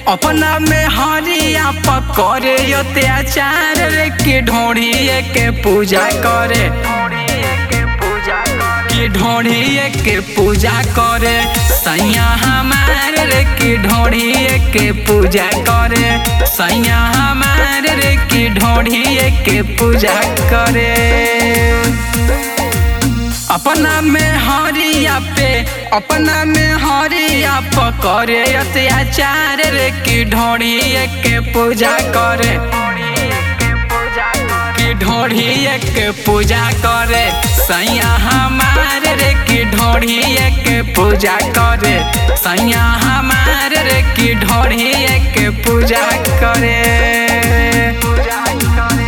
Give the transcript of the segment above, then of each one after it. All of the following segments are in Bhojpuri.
अपना में हरिया पकड़े अत्याचार रे के ढोड़ी के पूजा करे कि ढोड़ी के पूजा करे सैया हमार रे कि ढोड़ी के पूजा करे सैया हमार रे कि ढोड़ी के पूजा करे अपना में हरिया पे अपना में हरिया पकड़े अत्याचार रे कि ढोड़ी के पूजा करे कि ढोड़ी के पूजा करे सैया हमार रे कि ढोड़ी के पूजा करे सैया हमार रे कि ढोड़ी के पूजा करे पूजा करे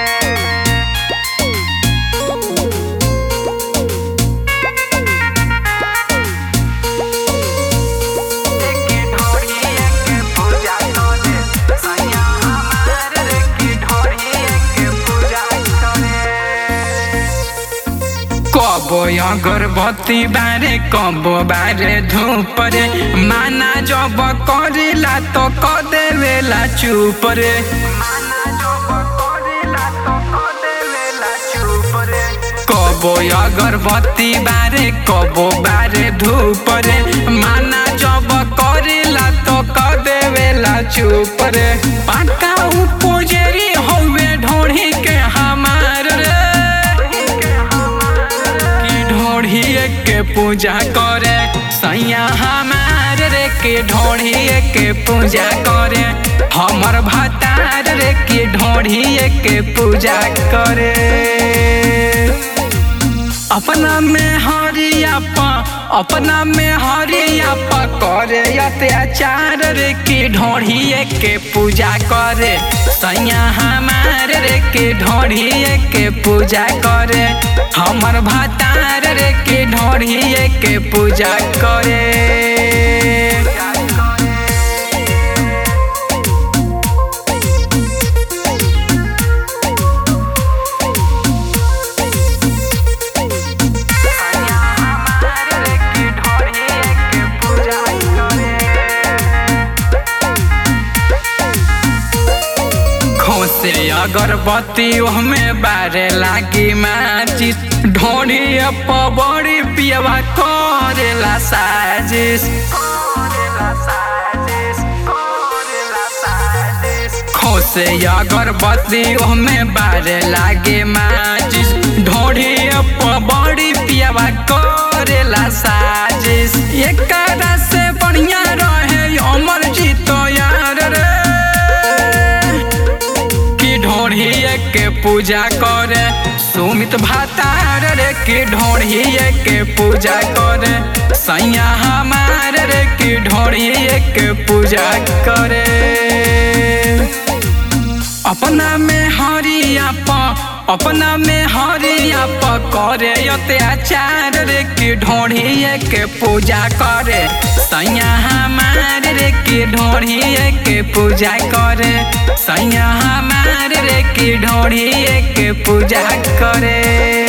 कबो अगरबत्ती बारे कबो बारे धूप रे माना जब करेला तो क देवेला चुप रे कबो अगरबत्ती बारे कबो बारे धूप रे माना जब करेला तो क देवेला चुप रे पाका पुजेरी हवे ढोढ़ी के हमार रे कि ढोढ़ी के पूजा करे सैया हमार रे के ढोढ़ी के पूजा करे हमर भतार रे के ढोढ़ी के पूजा करे अपना में हरिया पा अपना में हरिया पा करे अत्याचार रे की ढोढ़ी के पूजा करे सैया हमार रे के ढोढ़ी के पूजा करे हमर भतार रे के ढोढ़ी के पूजा करे खोसे अगरबत्ती हमें बारे लागी माचिस ढोड़ी बड़ी पियवा करेला साजिश खोसे अगरबत्ती हमें बारे लागे माचिस ढोड़ी बड़ी पियवा करेला साजिश एक से बढ़िया रहे अमर जीतो यार रे की ढोढ़ी के पूजा करे सुमित भातार रे की ढोढ़ी के पूजा करे सैया हमार रे की ढोढ़ी के पूजा करे अपना में हरिया पा अपना में हरिया प करे अत्याचार रे की ढोढ़ी के पूजा करे सैया हमार रे की ढोढ़ी के पूजा करे सैया हमार रे की ढोढ़ी के पूजा करे